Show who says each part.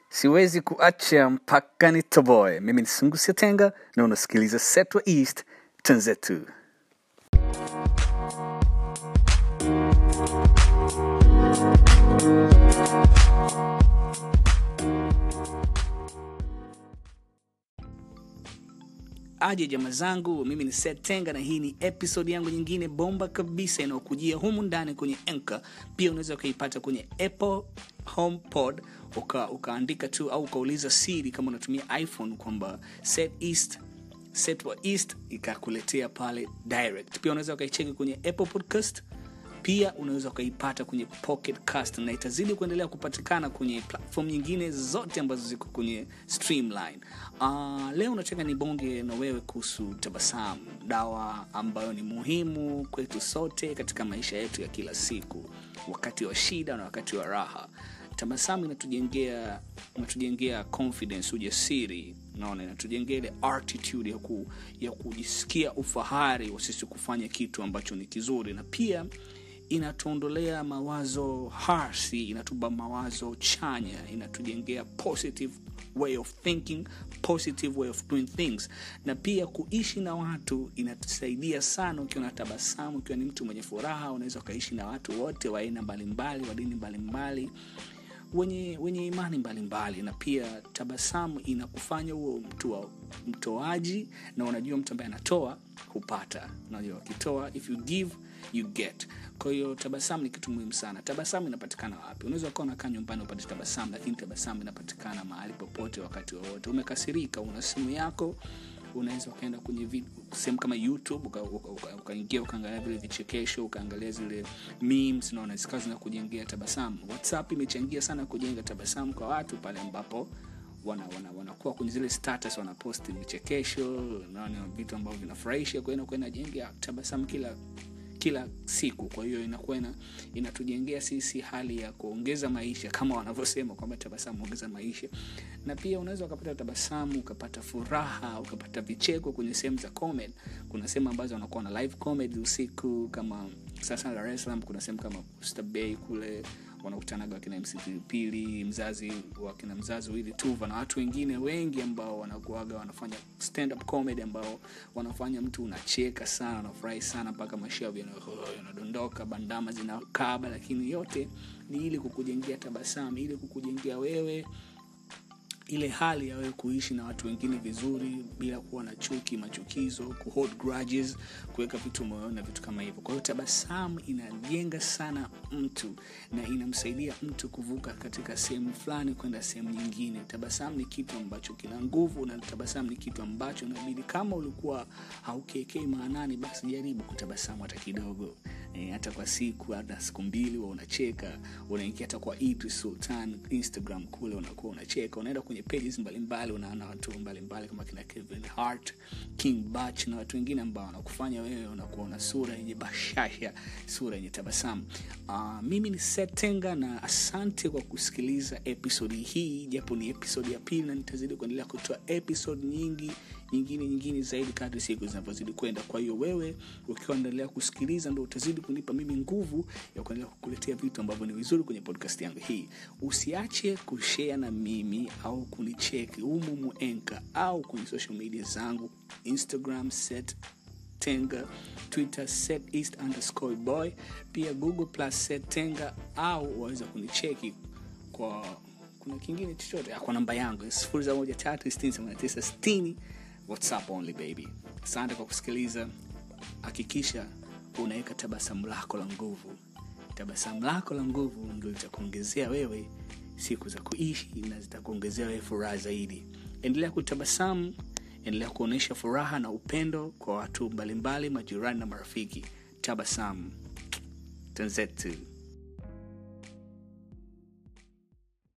Speaker 1: siwezi kuacha mpaka nitoboe mimi ni sungusia tenga na unasikiliza setwa east tanzetu aje jama zangu mimi ni Seth tenga na hii ni episode yangu nyingine bomba kabisa inayokujia humu ndani kwenye enka pia unaweza ukaipata kwenye apple homepod uka, ukaandika tu au ukauliza siri kama unatumia iphone kwamba set east set wa east ikakuletea pale direct pia unaweza ukaicheki kwenye apple podcast pia unaweza ukaipata kwenye pocket cast na itazidi kuendelea kupatikana kwenye platform nyingine zote ambazo ziko kwenye streamline uh, leo nataka nibonge na wewe kuhusu tabasamu dawa ambayo ni muhimu kwetu sote katika maisha yetu ya kila siku wakati wa shida na wakati wa raha tabasamu inatujengea inatujengea confidence ujasiri naona inatujengea ile attitude ya, ku, ya kujisikia ufahari wa sisi kufanya kitu ambacho ni kizuri na pia inatuondolea mawazo hasi inatupa mawazo chanya inatujengea positive way of thinking positive way of doing things na pia kuishi na watu inatusaidia sana ukiwa na tabasamu ukiwa ni mtu mwenye furaha unaweza ukaishi na watu wote wa aina mbalimbali wa dini mbalimbali wenye wenye imani mbalimbali na pia tabasamu inakufanya huo mtu wa mtoaji na unajua mtu ambaye anatoa hupata unajua ukitoa if you give you get kwa hiyo tabasamu ni kitu muhimu sana tabasamu inapatikana wapi unaweza ukawa unakaa nyumbani upate tabasamu lakini tabasamu inapatikana mahali popote wakati wowote umekasirika una simu yako unaweza ukaenda kwenye sehemu kama youtube ukaingia uka, uka, uka, uka ukaangalia vile vichekesho ukaangalia zile memes naona zikawa zinakujengea tabasamu whatsapp imechangia sana kujenga tabasamu kwa watu pale ambapo wanakuwa wana, wana, wana kwenye zile status wanaposti vichekesho naona vitu ambavyo vinafurahisha kwa hiyo inakuwa inajengea tabasamu kila kila siku kwa hiyo inakuwa ina, inatujengea sisi hali ya kuongeza maisha kama wanavyosema kwamba tabasamu ongeza maisha na pia unaweza ukapata tabasamu ukapata furaha ukapata vicheko kwenye sehemu za comedy kuna sehemu ambazo wanakuwa na live comedy usiku kama sasa dar es salaam kuna sehemu kama Bay kule wanakutanaga wakina mc pilipili mzazi wakina mzazi wili tuva na watu wengine wengi ambao wanakuaga wanafanya stand up comedy ambao wanafanya mtu unacheka sana unafurahi sana mpaka mashavu yanadondoka bandama zinakaba lakini yote ni ili kukujengea tabasamu ili kukujengea wewe ile hali ya wewe kuishi na watu wengine vizuri bila kuwa na chuki machukizo kuhold grudges kuweka vitu moyoni na vitu kama hivyo kwa hiyo tabasamu inajenga sana mtu na inamsaidia mtu kuvuka katika sehemu fulani kwenda sehemu nyingine tabasamu ni kitu ambacho kina nguvu na tabasamu ni kitu ambacho inabidi kama ulikuwa haukekei maanani basi jaribu kutabasamu hata kidogo e, hata kwa siku hata siku mbili wa unacheka unaingia hata kwa Idris sultan instagram kule unakuwa unacheka unaenda kwenye pages mbalimbali unaona watu mbalimbali kama kina kevin hart king bach na watu wengine ambao wanakufanya wewe unakuwa una sura yenye bashasha sura yenye tabasamu uh, mimi ni setenga na asante kwa kusikiliza episodi hii japo ni episodi ya pili na nitazidi kuendelea kutoa episode nyingi nyingine nyingine zaidi kadri siku zinavyozidi kwenda kwa hiyo wewe ukiwa endelea kusikiliza ndo utazidi kunipa mimi nguvu ya kuendelea kukuletea vitu ambavyo ni vizuri kwenye podcast yangu hii usiache kushare na mimi au kunicheki umumu enka au kwenye social media zangu instagram set tenga twitter set east underscore boy pia google plus set tenga au waweza kunicheki kwa kuna kingine chochote kwa namba yangu sifuri za moja tatu sitini themanini tisa sitini whatsapp only baby asante kwa kusikiliza hakikisha unaweka tabasamu lako la nguvu tabasamu lako la nguvu ndo litakuongezea wewe siku za kuishi na zitakuongezea wewe furaha zaidi endelea kutabasamu endelea kuonyesha furaha na upendo kwa watu mbalimbali majirani na marafiki tabasamu tanzetu